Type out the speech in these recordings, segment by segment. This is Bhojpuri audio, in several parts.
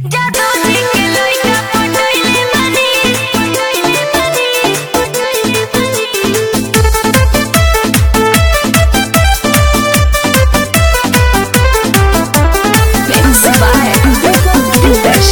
जादू जी के लइका पटैले बानी पटैले बानी पटैले बानी Mix by Dinesh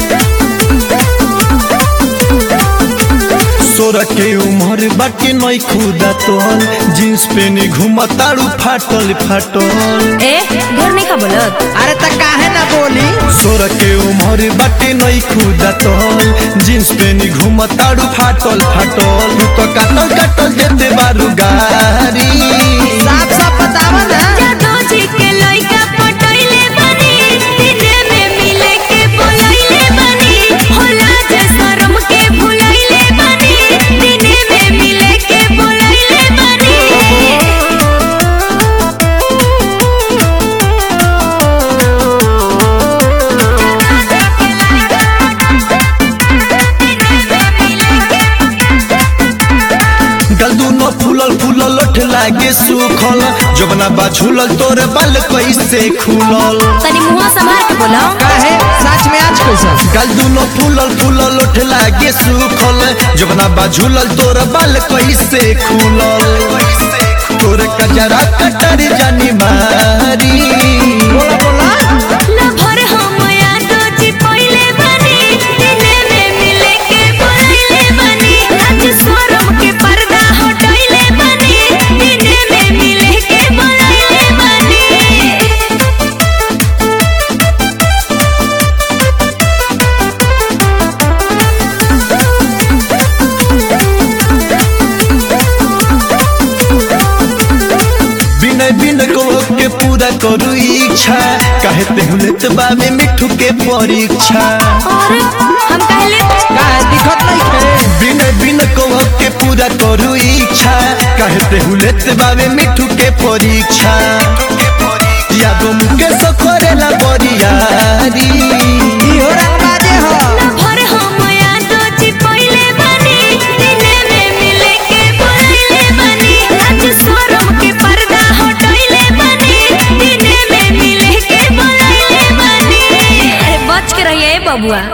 सोरा के उम्र बाटे नई खुदा तोल जींस पेनी घुमताड़ू फाटल फाटल ए घर नहीं का बोलत अरे त काहे ना बोली सोरा के उम्र बाटे नई खुदा तोल जींस पेनी घुमताड़ू फाटल फाटल तू तो काटल काटल देते बारू गारी साफ साफ बतावा ना जादू जी के लइका पटैले बानी दिने में मिले के बोलैले बानी होला जे शरम के भुलैले बानी दिने में मिले के बोलैले बानी गल दूनो फूलल फूलल लोठ लागे सुखल जबना बा झूलल तोरे बाल कैसे खुलल तनी मुंह संभाल के बोलो काहे सच में आज कैसा गल दूनो फूलल फूलल लोठ लागे सुखल जबना बा झूलल तोरे बाल कैसे खुलल तोरे कजरा कटर जानी मारी बोला बोला ना भर हम यादो जी पहिले बानी दिने में मिले के बोलैले बानी आज शरम के पर्दा हटैले बानी दिने में मिले के बोलैले बानी बिनय बिन को के पूरा करू इच्छा काहे ते हुलेत बाबे मिठू के परीक्षा और हम कहले काहे दिखत नहीं खे बिनय बिन को के पूरा करू इच्छा काहे ते हुलेत बाबे मिठू के परीक्षा यादो मुके सखरेला बरियारी इहो रंगबाजे हो ना भर हम यादो जी पहिले बानी दिने में मिले के बोलैले बानी आज शरम के पर्दा हटैले बानी दिने में मिले के बोलैले बानी अरे बच के रहिए बबुआ